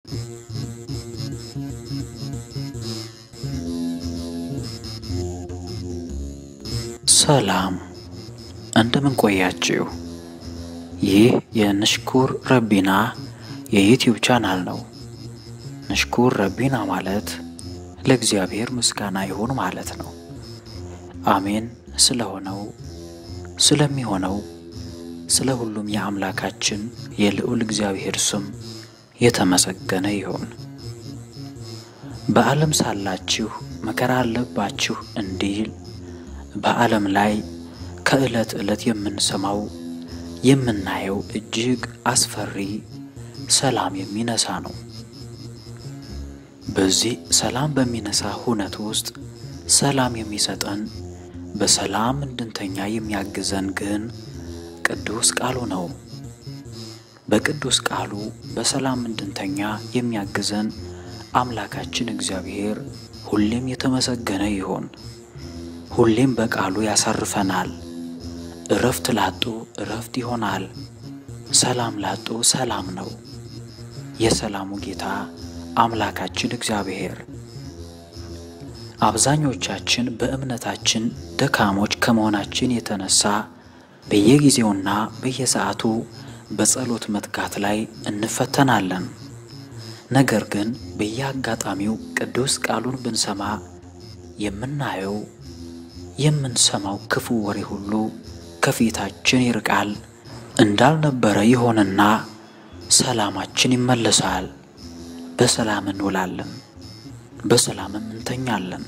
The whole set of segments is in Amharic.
ሰላም እንደምን ቆያችሁ? ይህ የንሽኩር ረቢና የዩቲዩብ ቻናል ነው። ንሽኩር ረቢና ማለት ለእግዚአብሔር ምስጋና ይሁን ማለት ነው። አሜን ስለሆነው ስለሚሆነው ስለ ሁሉም የአምላካችን የልዑል እግዚአብሔር ስም የተመሰገነ ይሁን። በዓለም ሳላችሁ መከራ አለባችሁ እንዲል በዓለም ላይ ከዕለት ዕለት የምንሰማው የምናየው እጅግ አስፈሪ ሰላም የሚነሳ ነው። በዚህ ሰላም በሚነሳ ሁነት ውስጥ ሰላም የሚሰጠን በሰላም እንድንተኛ የሚያግዘን ግን ቅዱስ ቃሉ ነው። በቅዱስ ቃሉ በሰላም እንድንተኛ የሚያግዘን አምላካችን እግዚአብሔር ሁሌም የተመሰገነ ይሁን። ሁሌም በቃሉ ያሳርፈናል። እረፍት ላጡ እረፍት ይሆናል። ሰላም ላጡ ሰላም ነው። የሰላሙ ጌታ አምላካችን እግዚአብሔር አብዛኞቻችን በእምነታችን ደካሞች ከመሆናችን የተነሳ በየጊዜውና በየሰዓቱ በጸሎት መትጋት ላይ እንፈተናለን። ነገር ግን በየአጋጣሚው ቅዱስ ቃሉን ብንሰማ የምናየው የምንሰማው ክፉ ወሬ ሁሉ ከፊታችን ይርቃል፣ እንዳልነበረ ይሆንና ሰላማችን ይመለሳል። በሰላም እንውላለን፣ በሰላምም እንተኛለን።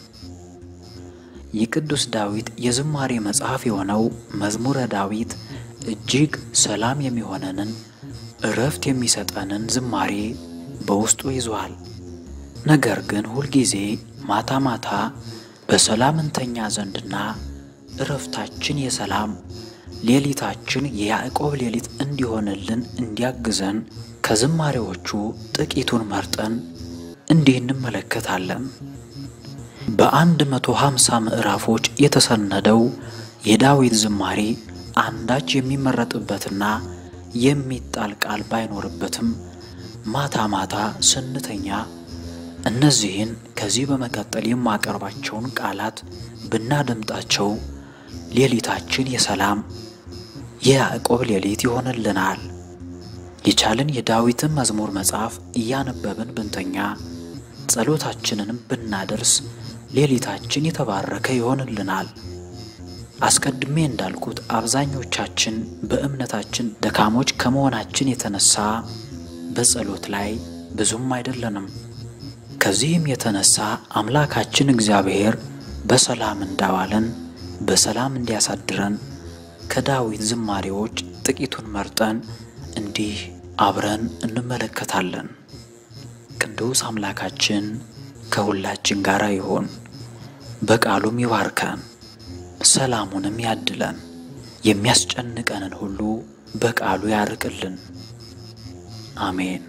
የቅዱስ ዳዊት የዝማሬ መጽሐፍ የሆነው መዝሙረ ዳዊት እጅግ ሰላም የሚሆነንን እረፍት የሚሰጠንን ዝማሬ በውስጡ ይዟል። ነገር ግን ሁልጊዜ ማታ ማታ በሰላም እንተኛ ዘንድና እረፍታችን የሰላም ሌሊታችን የያዕቆብ ሌሊት እንዲሆንልን እንዲያግዘን ከዝማሬዎቹ ጥቂቱን መርጠን እንዲህ እንመለከታለን። በአንድ መቶ ሃምሳ ምዕራፎች የተሰነደው የዳዊት ዝማሬ አንዳች የሚመረጥበትና የሚጣል ቃል ባይኖርበትም ማታ ማታ ስንተኛ እነዚህን ከዚህ በመቀጠል የማቀርባቸውን ቃላት ብናደምጣቸው ሌሊታችን የሰላም የያዕቆብ ሌሊት ይሆንልናል። የቻልን የዳዊትን መዝሙር መጽሐፍ እያነበብን ብንተኛ ጸሎታችንንም ብናደርስ ሌሊታችን የተባረከ ይሆንልናል። አስቀድሜ እንዳልኩት አብዛኞቻችን በእምነታችን ደካሞች ከመሆናችን የተነሳ በጸሎት ላይ ብዙም አይደለንም። ከዚህም የተነሳ አምላካችን እግዚአብሔር በሰላም እንዳዋለን በሰላም እንዲያሳድረን ከዳዊት ዝማሬዎች ጥቂቱን መርጠን እንዲህ አብረን እንመለከታለን። ቅዱስ አምላካችን ከሁላችን ጋር ይሆን፣ በቃሉም ይባርከን፣ ሰላሙንም ያድለን፣ የሚያስጨንቀንን ሁሉ በቃሉ ያርቅልን። አሜን።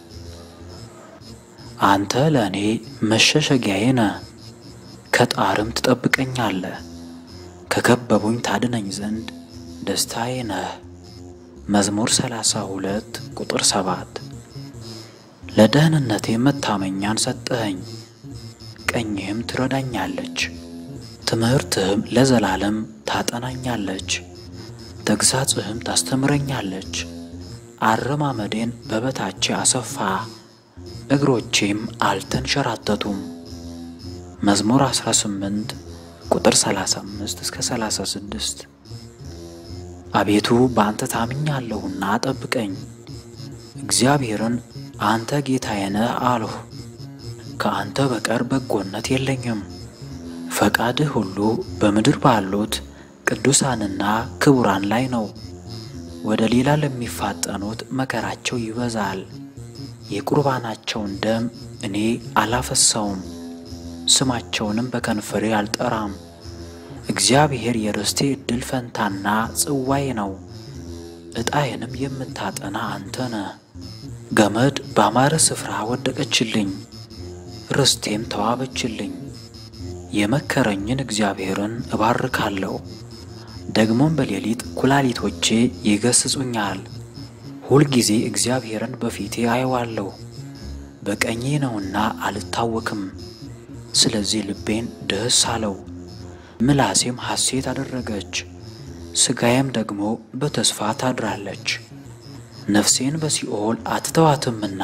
አንተ ለእኔ መሸሸጊያዬ ነህ፣ ከጣርም ትጠብቀኛለህ፣ ከከበቡኝ ታድነኝ ዘንድ ደስታዬ ነህ። መዝሙር 32 ቁጥር 7 ለደህንነቴ መታመኛን ሰጠኸኝ፣ ቀኝህም ትረዳኛለች፣ ትምህርትህም ለዘላለም ታጠናኛለች፣ ተግሣጽህም ታስተምረኛለች። አረማመዴን በበታቼ አሰፋ፣ እግሮቼም አልተንሸራተቱም። መዝሙር 18 ቁጥር 35 እስከ 36 አቤቱ በአንተ ታምኛለሁና ጠብቀኝ። እግዚአብሔርን አንተ ጌታዬ ነህ አልሁ። ከአንተ በቀር በጎነት የለኝም። ፈቃድህ ሁሉ በምድር ባሉት ቅዱሳንና ክቡራን ላይ ነው። ወደ ሌላ ለሚፋጠኑት መከራቸው ይበዛል። የቁርባናቸውን ደም እኔ አላፈሰውም፣ ስማቸውንም በከንፈሬ አልጠራም። እግዚአብሔር የርስቴ ዕድል ፈንታና ጽዋዬ ነው። ዕጣዬንም የምታጠና አንተ ነህ። ገመድ ባማረ ስፍራ ወደቀችልኝ፣ ርስቴም ተዋበችልኝ። የመከረኝን እግዚአብሔርን እባርካለሁ። ደግሞም በሌሊት ኩላሊቶቼ ይገስጹኛል። ሁልጊዜ እግዚአብሔርን በፊቴ አየዋለሁ። በቀኜ ነውና አልታወክም። ስለዚህ ልቤን ደስ አለው፣ ምላሴም ሐሴት አደረገች፣ ሥጋዬም ደግሞ በተስፋ ታድራለች። ነፍሴን በሲኦል አትተዋትምና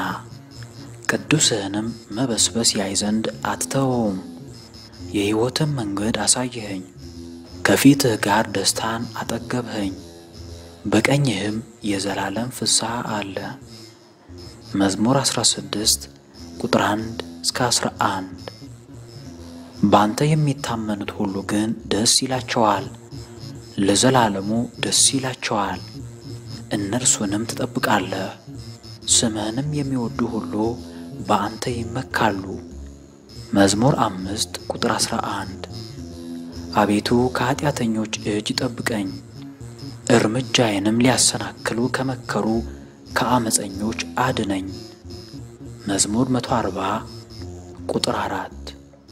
ቅዱስህንም መበስበስ ያይ ዘንድ አትተወውም። የሕይወትን መንገድ አሳየኸኝ፣ ከፊትህ ጋር ደስታን አጠገብኸኝ፣ በቀኝህም የዘላለም ፍስሐ አለ። መዝሙር 16 ቁጥር 1 እስከ 11። በአንተ የሚታመኑት ሁሉ ግን ደስ ይላቸዋል፣ ለዘላለሙ ደስ ይላቸዋል። እነርሱንም ትጠብቃለህ፣ ስምህንም የሚወዱ ሁሉ በአንተ ይመካሉ። መዝሙር አምስት ቁጥር 11 አቤቱ ከኀጢአተኞች እጅ ጠብቀኝ፣ እርምጃዬንም ሊያሰናክሉ ከመከሩ ከአመፀኞች አድነኝ። መዝሙር 140 ቁጥር 4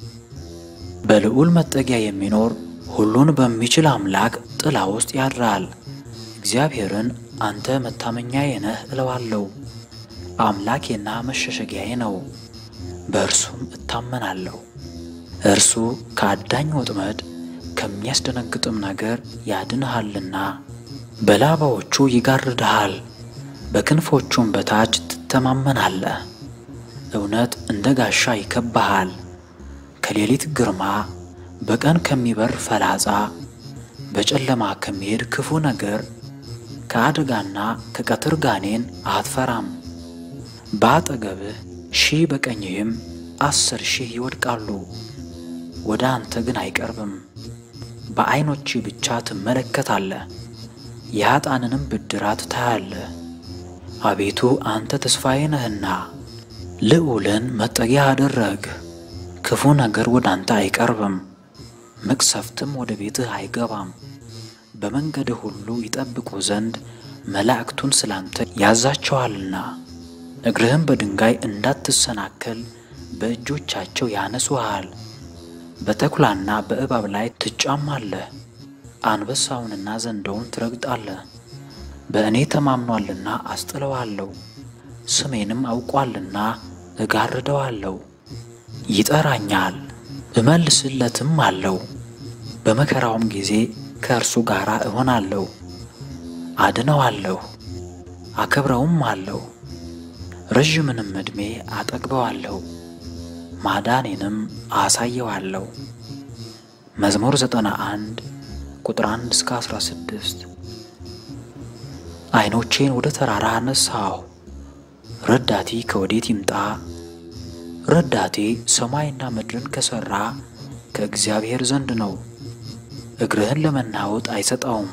በልዑል መጠጊያ የሚኖር ሁሉን በሚችል አምላክ ጥላ ውስጥ ያድራል። እግዚአብሔርን አንተ መታመኛዬ ነህ እለዋለሁ። አምላኬና መሸሸጊያዬ ነው፣ በእርሱም እታመናለሁ። እርሱ ከአዳኝ ወጥመድ ከሚያስደነግጥም ነገር ያድንሃልና። በላባዎቹ ይጋርድሃል፣ በክንፎቹም በታች ትተማመናለህ። እውነት እንደ ጋሻ ይከብሃል። ከሌሊት ግርማ፣ በቀን ከሚበር ፈላጻ፣ በጨለማ ከሚሄድ ክፉ ነገር፣ ከአደጋና ከቀትር ጋኔን አትፈራም። በአጠገብህ ሺህ በቀኝህም አስር ሺህ ይወድቃሉ፣ ወደ አንተ ግን አይቀርብም። በዐይኖች ብቻ ትመለከታለህ፣ የኀጣንንም ብድራት ታያለህ። አቤቱ አንተ ተስፋዬ ነህና ልዑልን መጠጊያ አደረግህ። ክፉ ነገር ወደ አንተ አይቀርብም፣ መቅሰፍትም ወደ ቤትህ አይገባም። በመንገድህ ሁሉ ይጠብቁ ዘንድ መላእክቱን ስላንተ ያዛቸዋልና እግርህም በድንጋይ እንዳትሰናከል በእጆቻቸው ያነሱሃል። በተኩላና በእባብ ላይ ትጫማለህ፣ አንበሳውንና ዘንዶውን ትረግጣለህ። በእኔ ተማምኗልና አስጥለዋለሁ፣ ስሜንም አውቋልና እጋርደዋለሁ። ይጠራኛል እመልስለትም አለው። በመከራውም ጊዜ ከእርሱ ጋር እሆናለሁ፣ አድነዋለሁ፣ አከብረውም አለሁ። ረዥምንም ዕድሜ አጠግበዋለሁ፣ ማዳኔንም አሳየዋለሁ። መዝሙር 91 ቁጥር 1 እስከ 16 ዐይኖቼን ወደ ተራራ አነሳሁ፣ ረዳቴ ከወዴት ይምጣ? ረዳቴ ሰማይና ምድርን ከሠራ ከእግዚአብሔር ዘንድ ነው። እግርህን ለመናወጥ አይሰጠውም፣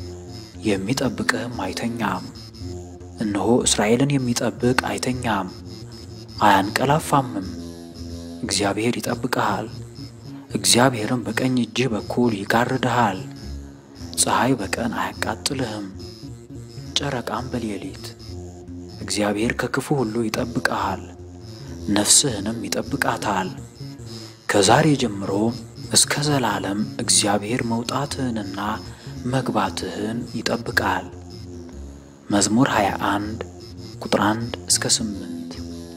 የሚጠብቅህም አይተኛም። እነሆ እስራኤልን የሚጠብቅ አይተኛም አያንቀላፋምም። እግዚአብሔር ይጠብቅሃል፣ እግዚአብሔርም በቀኝ እጅህ በኩል ይጋርድሃል። ፀሐይ በቀን አያቃጥልህም፣ ጨረቃም በሌሊት። እግዚአብሔር ከክፉ ሁሉ ይጠብቅሃል፣ ነፍስህንም ይጠብቃታል። ከዛሬ ጀምሮ እስከ ዘላለም እግዚአብሔር መውጣትህንና መግባትህን ይጠብቃል። መዝሙር 21 ቁጥር 1 እስከ 8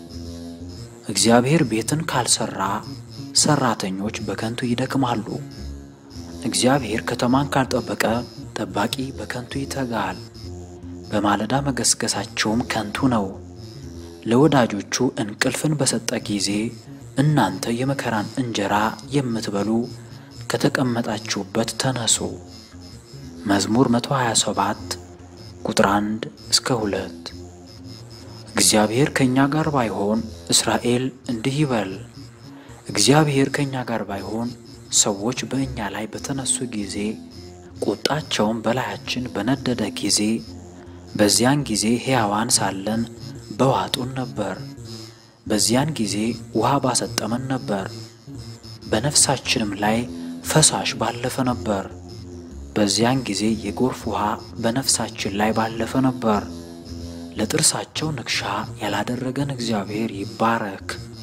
እግዚአብሔር ቤትን ካልሰራ ሰራተኞች በከንቱ ይደክማሉ። እግዚአብሔር ከተማን ካልጠበቀ ጠባቂ በከንቱ ይተጋል። በማለዳ መገስገሳቸውም ከንቱ ነው። ለወዳጆቹ እንቅልፍን በሰጠ ጊዜ እናንተ የመከራን እንጀራ የምትበሉ ከተቀመጣችሁበት ተነሱ። መዝሙር 127 ቁጥር 1 እስከ 2 እግዚአብሔር ከእኛ ጋር ባይሆን እስራኤል እንዲህ ይበል። እግዚአብሔር ከእኛ ጋር ባይሆን ሰዎች በእኛ ላይ በተነሱ ጊዜ ቁጣቸውም በላያችን በነደደ ጊዜ በዚያን ጊዜ ሕያዋን ሳለን በዋጡን ነበር። በዚያን ጊዜ ውሃ ባሰጠመን ነበር፣ በነፍሳችንም ላይ ፈሳሽ ባለፈ ነበር። በዚያን ጊዜ የጎርፍ ውሃ በነፍሳችን ላይ ባለፈ ነበር። ለጥርሳቸው ንክሻ ያላደረገን እግዚአብሔር ይባረክ።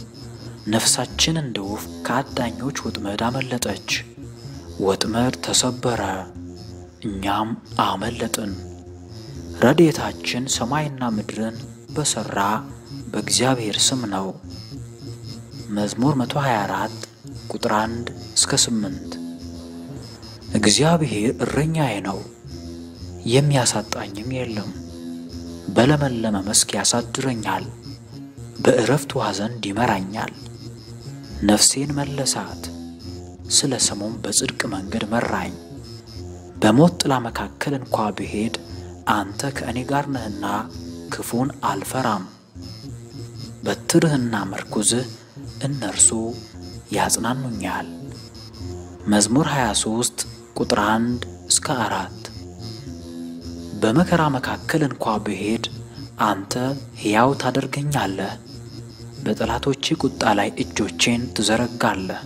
ነፍሳችን እንደ ወፍ ከአዳኞች ወጥመድ አመለጠች። ወጥመድ ተሰበረ፣ እኛም አመለጥን። ረድኤታችን ሰማይና ምድርን በሠራ በእግዚአብሔር ስም ነው። መዝሙር 124 ቁጥር 1 እስከ 8 እግዚአብሔር እረኛዬ ነው፣ የሚያሳጣኝም የለም። በለመለመ መስክ ያሳድረኛል፣ በዕረፍት ውኃ ዘንድ ይመራኛል። ነፍሴን መለሳት፣ ስለ ስሙም በጽድቅ መንገድ መራኝ። በሞት ጥላ መካከል እንኳ ብሄድ አንተ ከእኔ ጋር ነህና ክፉን አልፈራም። በትርህና መርኩዝህ እነርሱ ያጽናኑኛል። መዝሙር 23 ቁጥር 1 እስከ 4 በመከራ መካከል እንኳ ብሄድ አንተ ሕያው ታደርገኛለህ። በጠላቶቼ ቁጣ ላይ እጆቼን ትዘረጋለህ፣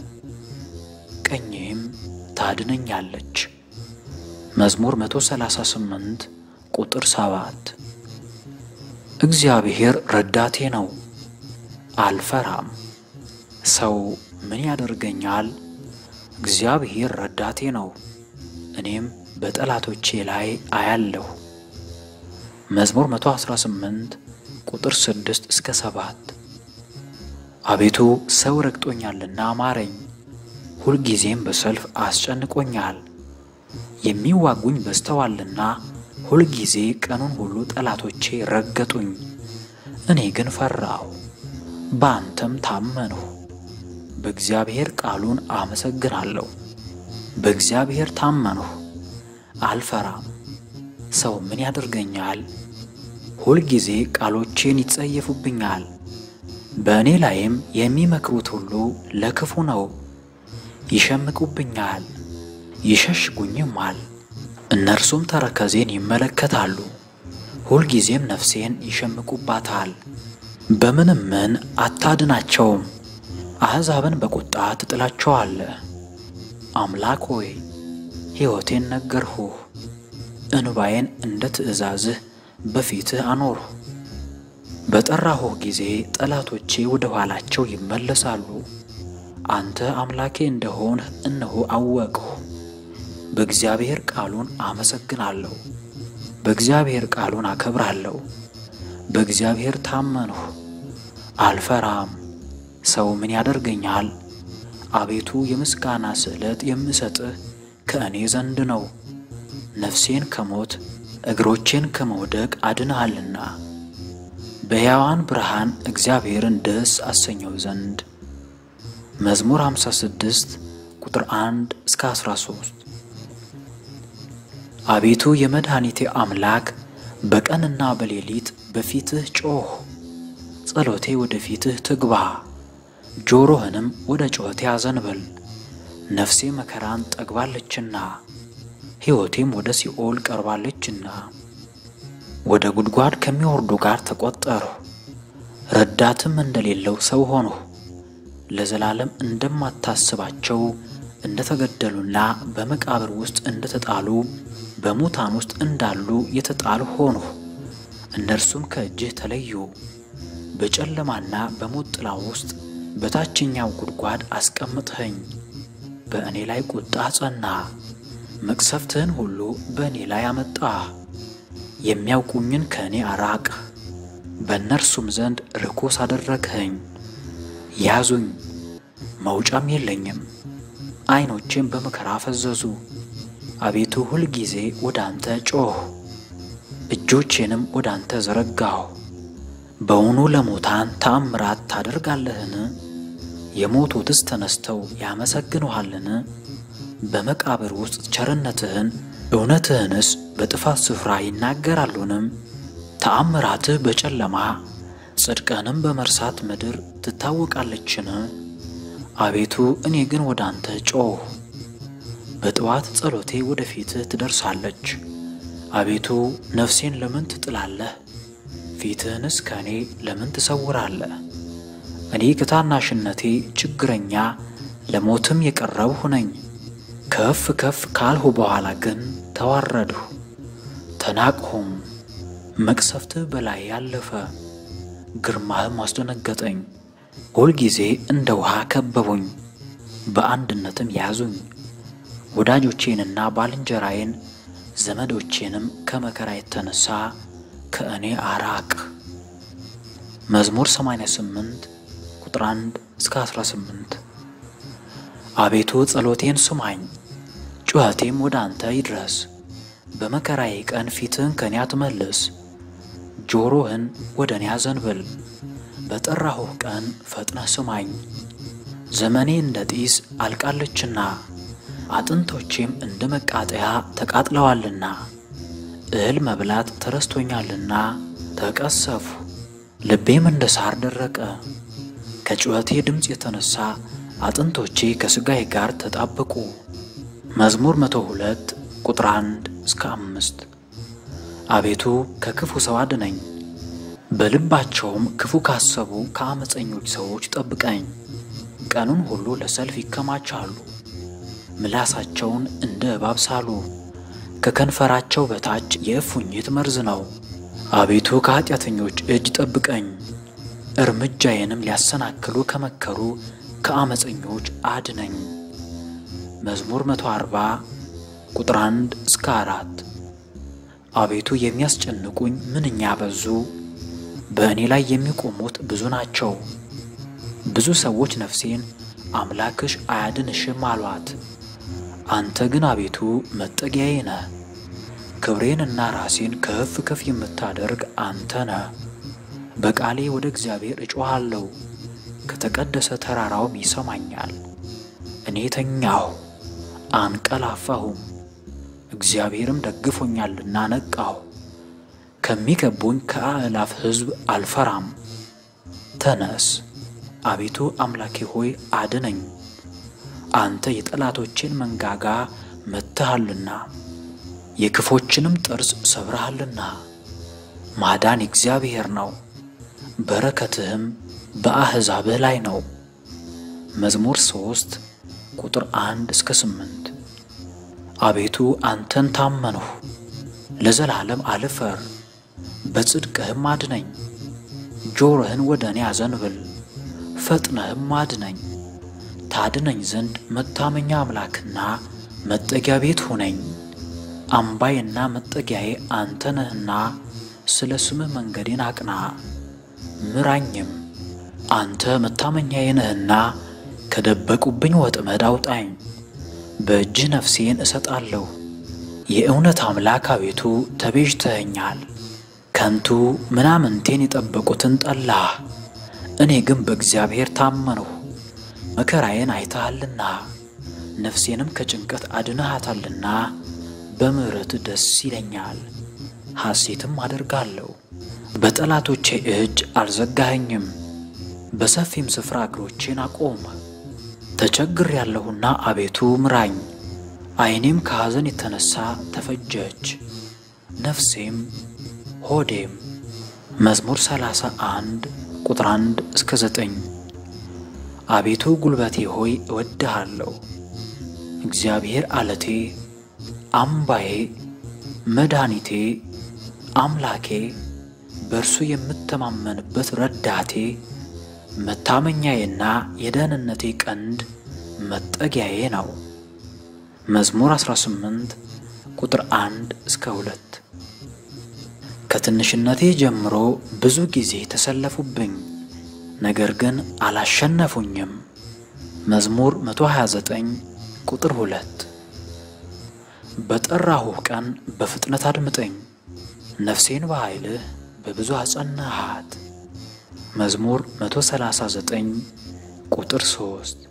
ቀኝህም ታድነኛለች። መዝሙር 138 ቁጥር 7 እግዚአብሔር ረዳቴ ነው፣ አልፈራም። ሰው ምን ያደርገኛል? እግዚአብሔር ረዳቴ ነው፣ እኔም በጠላቶቼ ላይ አያለሁ። መዝሙር 118 ቁጥር 6 እስከ 7 አቤቱ ሰው ረግጦኛልና ማረኝ፣ ሁልጊዜም በሰልፍ አስጨንቆኛል። የሚዋጉኝ በዝተዋልና ሁልጊዜ ቀኑን ሁሉ ጠላቶቼ ረገጡኝ። እኔ ግን ፈራሁ፣ በአንተም ታመንሁ። በእግዚአብሔር ቃሉን አመሰግናለሁ። በእግዚአብሔር ታመንሁ፣ አልፈራም። ሰው ምን ያደርገኛል? ሁልጊዜ ቃሎቼን ይጸየፉብኛል። በእኔ ላይም የሚመክሩት ሁሉ ለክፉ ነው። ይሸምቁብኛል፣ ይሸሽጉኝማል። እነርሱም ተረከዜን ይመለከታሉ፣ ሁልጊዜም ነፍሴን ይሸምቁባታል። በምንም ምን አታድናቸውም። አሕዛብን በቁጣ ትጥላቸዋለህ። አምላክ ሆይ ሕይወቴን ነገርሁህ፣ እንባዬን እንደ ትእዛዝህ በፊትህ አኖርሁ። በጠራሁህ ጊዜ ጠላቶቼ ወደ ኋላቸው ይመለሳሉ። አንተ አምላኬ እንደሆንህ እነሆ አወቅሁ። በእግዚአብሔር ቃሉን አመሰግናለሁ፣ በእግዚአብሔር ቃሉን አከብራለሁ። በእግዚአብሔር ታመንሁ፣ አልፈራም። ሰው ምን ያደርገኛል? አቤቱ የምስጋና ስዕለት የምሰጥህ ከእኔ ዘንድ ነው። ነፍሴን ከሞት እግሮቼን ከመውደቅ አድንሃልና በሕያዋን ብርሃን እግዚአብሔርን ደስ አሰኘው ዘንድ። መዝሙር 56 ቁጥር 1 እስከ 13 አቤቱ የመድኃኒቴ አምላክ በቀንና በሌሊት በፊትህ ጮኽ። ጸሎቴ ወደ ፊትህ ትግባ፣ ጆሮህንም ወደ ጩኸቴ አዘንብል። ነፍሴ መከራን ጠግባለችና ሕይወቴም ወደ ሲኦል ቀርባለችና ወደ ጉድጓድ ከሚወርዱ ጋር ተቆጠርሁ። ረዳትም እንደሌለው ሰው ሆንሁ። ለዘላለም እንደማታስባቸው እንደተገደሉና በመቃብር ውስጥ እንደተጣሉ በሙታን ውስጥ እንዳሉ የተጣሉ ሆንሁ። እነርሱም ከእጅህ ተለዩ። በጨለማና በሞት ጥላ ውስጥ በታችኛው ጉድጓድ አስቀምጥኸኝ። በእኔ ላይ ቁጣ ጸና፣ መቅሰፍትህን ሁሉ በእኔ ላይ አመጣህ። የሚያውቁኝን ከእኔ አራቅህ፣ በእነርሱም ዘንድ ርኩስ አደረግኸኝ። ያዙኝ፣ መውጫም የለኝም፣ ዐይኖቼም በመከራ ፈዘዙ። አቤቱ ሁል ጊዜ ወደ አንተ ጮኽሁ፣ እጆቼንም ወደ አንተ ዘረጋሁ። በውኑ ለሙታን ተአምራት ታደርጋለህን? የሞቱትስ ተነስተው ያመሰግኑሃልን? በመቃብር ውስጥ ቸርነትህን እውነትህንስ በጥፋት ስፍራ ይናገራሉንም? ተአምራትህ በጨለማ ጽድቅህንም በመርሳት ምድር ትታወቃለችን? አቤቱ እኔ ግን ወደ አንተ ጮኽሁ፣ በጠዋት ጸሎቴ ወደ ፊትህ ትደርሳለች። አቤቱ ነፍሴን ለምን ትጥላለህ? ፊትህንስ ከእኔ ለምን ትሰውራለህ? እኔ ከታናሽነቴ ችግረኛ ለሞትም የቀረብሁ ነኝ። ከፍ ከፍ ካልሁ በኋላ ግን ተዋረድሁ፣ ተናቅሁም። መቅሰፍትህ በላይ ያለፈ፣ ግርማህም አስደነገጠኝ። ሁልጊዜ እንደ ውሃ ከበቡኝ፣ በአንድነትም ያዙኝ። ወዳጆቼንና ባልንጀራዬን ዘመዶቼንም ከመከራ የተነሣ ከእኔ አራቅ። መዝሙር 88 ቁጥር 1 እስከ 18። አቤቱ ጸሎቴን ስማኝ፣ ጩኸቴም ወደ አንተ ይድረስ። በመከራዬ ቀን ፊትህን ከኔ አትመልስ፣ ጆሮህን ወደ እኔ አዘንብል። በጠራሁህ ቀን ፈጥነህ ስማኝ። ዘመኔ እንደ ጢስ አልቃለችና አጥንቶቼም እንደ መቃጠያ ተቃጥለዋልና እህል መብላት ተረስቶኛልና ተቀሰፉ፣ ልቤም እንደ ሳር ደረቀ። ከጩኸቴ ድምፅ የተነሳ አጥንቶቼ ከሥጋዬ ጋር ተጣበቁ። መዝሙር 102 ቁጥር 1 እስከ 5 አቤቱ ከክፉ ሰው አድነኝ፣ በልባቸውም ክፉ ካሰቡ ከአመፀኞች ሰዎች ጠብቀኝ። ቀኑን ሁሉ ለሰልፍ ይከማቻሉ፣ ምላሳቸውን እንደ እባብ ሳሉ፣ ከከንፈራቸው በታች የእፉኝት መርዝ ነው። አቤቱ ከኀጢአተኞች እጅ ጠብቀኝ፣ እርምጃዬንም ሊያሰናክሉ ከመከሩ ከአመፀኞች አድነኝ። መዝሙር 140 ቁጥር 1 እስከ 4 አቤቱ የሚያስጨንቁኝ ምንኛ በዙ፣ በእኔ ላይ የሚቆሙት ብዙ ናቸው። ብዙ ሰዎች ነፍሴን አምላክሽ አያድንሽም አሏት። አንተ ግን አቤቱ መጠጊያዬ ነህ፣ ክብሬንና ራሴን ከፍ ከፍ የምታደርግ አንተ ነህ። በቃሌ ወደ እግዚአብሔር እጮኻለሁ፣ ከተቀደሰ ተራራውም ይሰማኛል። እኔ ተኛሁ አንቀላፋሁም፣ እግዚአብሔርም ደግፎኛልና ነቃሁ። ከሚከቡኝ ከአእላፍ ሕዝብ አልፈራም። ተነስ አቤቱ አምላኬ ሆይ አድነኝ። አንተ የጠላቶቼን መንጋጋ መትሃልና የክፎችንም ጥርስ ሰብረሃልና። ማዳን እግዚአብሔር ነው፣ በረከትህም በአሕዛብህ ላይ ነው። መዝሙር ሶስት ቁጥር አንድ እስከ ስምንት አቤቱ አንተን ታመንሁ፣ ለዘላለም አልፈር፣ በጽድቅህም አድነኝ። ጆሮህን ወደ እኔ አዘንብል፣ ፈጥነህም አድነኝ። ታድነኝ ዘንድ መታመኛ አምላክና መጠጊያ ቤት ሁነኝ። አምባዬና መጠጊያዬ አንተ ነህና ስለ ስምህ መንገዴን አቅና ምራኝም። አንተ መታመኛዬ ነህና ከደበቁብኝ ወጥመድ አውጣኝ። በእጅህ ነፍሴን እሰጣለሁ። የእውነት አምላክ አቤቱ ተቤዥተኸኛል። ከንቱ ምናምንቴን የጠበቁትን ጠላህ። እኔ ግን በእግዚአብሔር ታመንሁ። መከራዬን አይተሃልና ነፍሴንም ከጭንቀት አድነሃታልና በምሕረት ደስ ይለኛል፣ ሐሴትም አደርጋለሁ። በጠላቶቼ እጅ አልዘጋኸኝም፣ በሰፊም ስፍራ እግሮቼን አቆም። ተቸግር ያለሁና አቤቱ ምራኝ፣ ዓይኔም ከሐዘን የተነሣ ተፈጀች፣ ነፍሴም ሆዴም። መዝሙር ሰላሳ አንድ ቁጥር አንድ እስከ ዘጠኝ አቤቱ ጉልበቴ ሆይ እወድሃለሁ። እግዚአብሔር አለቴ፣ አምባዬ፣ መድኃኒቴ፣ አምላኬ፣ በእርሱ የምተማመንበት ረዳቴ፣ መታመኛዬና የደህንነቴ ቀንድ መጠጊያዬ ነው። መዝሙር 18 ቁጥር 1 እስከ 2 ከትንሽነቴ ጀምሮ ብዙ ጊዜ ተሰለፉብኝ ነገር ግን አላሸነፉኝም። መዝሙር 129 ቁጥር 2 በጠራሁህ ቀን በፍጥነት አድምጠኝ፣ ነፍሴን በኃይልህ በብዙ አጸናሃት። መዝሙር 139 ቁጥር 3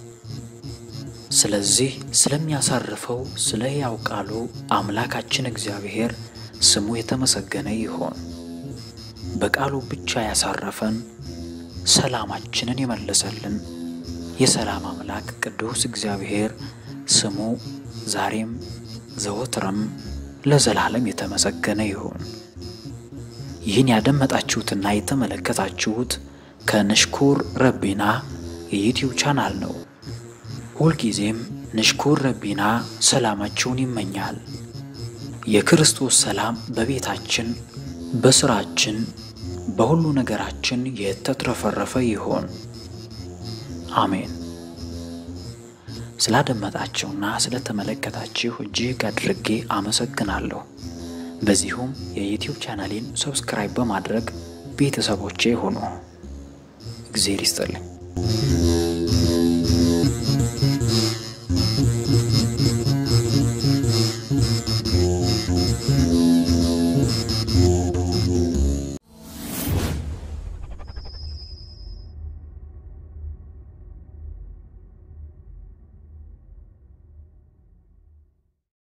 ስለዚህ ስለሚያሳርፈው ስለ ሕያው ቃሉ አምላካችን እግዚአብሔር ስሙ የተመሰገነ ይሆን። በቃሉ ብቻ ያሳረፈን ሰላማችንን የመለሰልን የሰላም አምላክ ቅዱስ እግዚአብሔር ስሙ ዛሬም ዘወትርም ለዘላለም የተመሰገነ ይሁን። ይህን ያደመጣችሁትና የተመለከታችሁት ከንሽኩር ረቢና የዩትዩብ ቻናል ነው። ሁልጊዜም ንሽኩር ረቢና ሰላማችሁን ይመኛል። የክርስቶስ ሰላም በቤታችን፣ በስራችን በሁሉ ነገራችን የተትረፈረፈ ይሆን። አሜን። ስላደመጣችሁና ስለተመለከታችሁ እጅግ አድርጌ አመሰግናለሁ። በዚሁም የዩቲዩብ ቻናሌን ሰብስክራይብ በማድረግ ቤተሰቦቼ ሁኑ። እግዜር ይስጥልኝ።